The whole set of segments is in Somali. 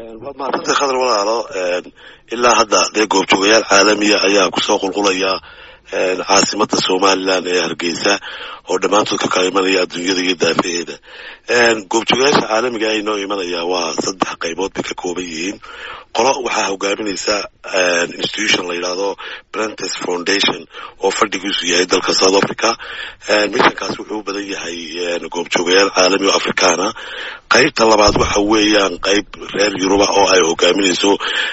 waad mahadsantay khadar walaalo ilaa hadda dee goobjoogayaal caalamiya ayaa kusoo qulqulaya caasimada somalilan ee hargeysa oo dhammaantood ka kala imanaya adduunyada iyo daafaheeda goobjoogayaasha caalamiga ay noo imanaya waa saddex qaybood bay ka kooban yihiin qolo waxaa hogaaminaysa institution la yidhaahdo brentes foundation oo fadhigiisu yahay dalka south africa mishankaas wuxuu u badan yahay goobjoogayaal caalami oo afrikaana qaybta labaad waxa weeyaan qayb reer yuruba oo ay hogaaminayso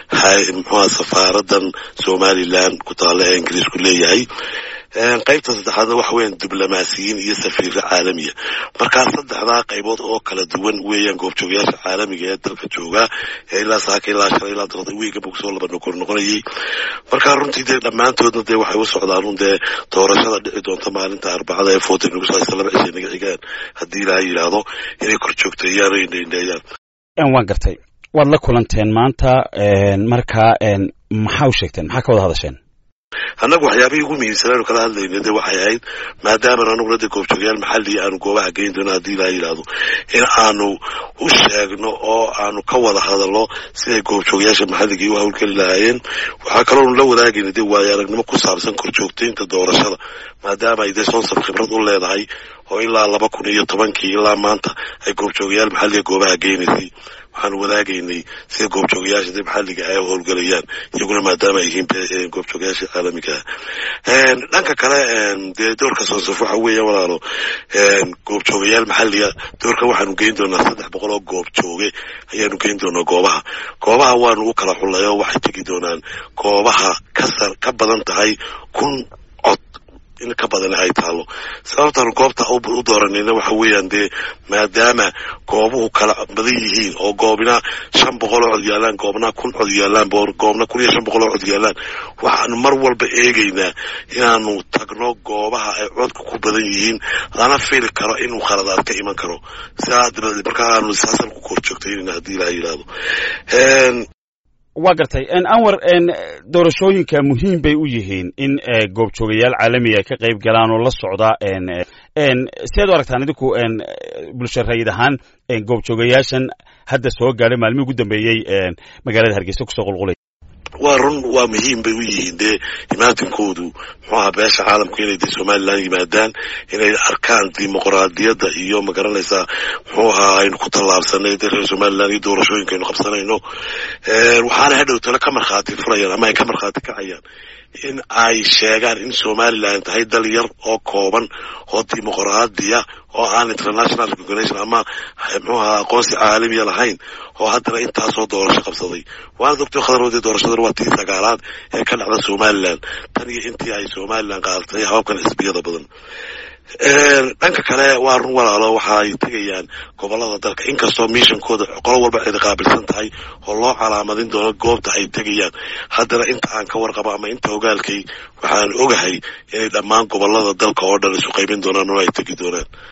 mxuha safaaradan somalilan ku taalla ee ingiriisku leeyahay qaybta saddexaadna waxa weeyaan diblomaasiyiin iyo safiiro caalamiya markaa saddexdaa qaybood oo kala duwan weeyaan goobjoogayaasha caalamiga ee dalka jooga ee ilaa saaka ilaa shalay ilaa dalada wiigaba kusoo laba nokor noqonayay markaa runtii dee dhammaantoodna dee waxay u socdaan un dee doorashada dhici doonta maalinta arbacada ee foota nagu saaysa laba cishay naga xigaan haddii ilaaha yidhaahdo inay kor joogteeyaan oo indhaindheeyaan waan gartay waad la kulanteen maanta markaa maxaa u sheegteen maxaa ka wada hadasheen annagu waxyaabihii ugu muhiimsanaanu kala hadlayna de waxay ahayd maadaama anaguna de goobjoogayaal maxaliya aanu goobaha geyn doono haddii ilaa yidhaahdo in aanu u sheegno oo aanu ka wada hadalno siday goobjoogayaasha maxalligii u hawlgeli lahaayeen waxaa kaloonu la wadaagayna de waayo aragnimo ku saabsan korjoogtaynta doorashada maadaama ay dee sonsab khibrad u leedahay oo ilaa laba kun iyo tobankii ilaa maanta ay goobjoogayaal maxalliga goobaha geynaysay waxaanu wadaagaynay sida goobjoogayaasha de maxalliga ay howlgelayaan iyaguna maadaama ay yihiin goobjoogayaasha caalamiga ah dhanka kale dee doorka sonsaf waxa weeya walaalo goobjoogayaal maxalliga doorkan waxaanu geyn doonaa saddex boqol oo goobjooge ayaanu geyn doonaa goobaha goobaha waanu u kala xullay oo waxay tegi doonaan goobaha kasar ka badan tahay kun cod in ka badan ay taalo sababtaanu goobta u dooranayna waxa weeyaan dee maadaama goobuhu kala badan yihiin oo goobna shan boqol oo cod yaalaan goobna kun cod yaalaan goobna kun iyo shan boqol oo cod yaalaan waxaanu mar walba eegaynaa inaanu tagno goobaha ay codka ku badan yihiin lana fili karo inuu khaladaad ka iman karo sidaa dabadeed markaa aanu saasan ku kor joogtaynayna haddii ilaa yidhaahdo waa gartay anwar doorashooyinka muhiim bay u yihiin in goobjoogayaal caalamiga ay ka qayb galaan oo la socda siaad u aragtaan idinku bulsha rayid ahaan goobjoogayaashan hadda soo gaadhay maalmihii ugu dambeeyey magaalada hargeysa kusoo qulqulay waa run waa muhiim bay u yihiin dee imaatinkoodu muxuu ahaa beesha caalamku inay dee somalilan yimaadaan inay arkaan dimuqraadiyadda iyo magaranaysaa muxuu ahaa aynu ku tallaabsanay dee reer somalilan iyo doorashooyinka aynu qabsanayno waxaana hadhow tale ka markhaati furayaan ama ay ka markhaati kacayaan in ay sheegaan in somalilan tahay dal yar oo kooban oo dimuqraadiya oo aan international recognition ama muxuu ahaa aqoonsi caalamiya lahayn oo haddana intaasoo doorasho qabsaday waana doctor khadaroode doorashadan waa tii sagaalaad ee ka dhacda somalilan tan iyo intii ay somalilan qaadatay hababkan xisbiyada badan dhanka kale waa run walaalo waxa ay tegayaan gobolada dalka inkastoo missionkooda qolo walba cidi qaabilsan tahay oo loo calaamadin doono goobta ay tegayaan haddana inta aan ka warqabo ama inta ogaalkay waxaan ogahay inay dhammaan gobolada dalka oo dhan isu qaybin doonaan oo ay tegi doonaan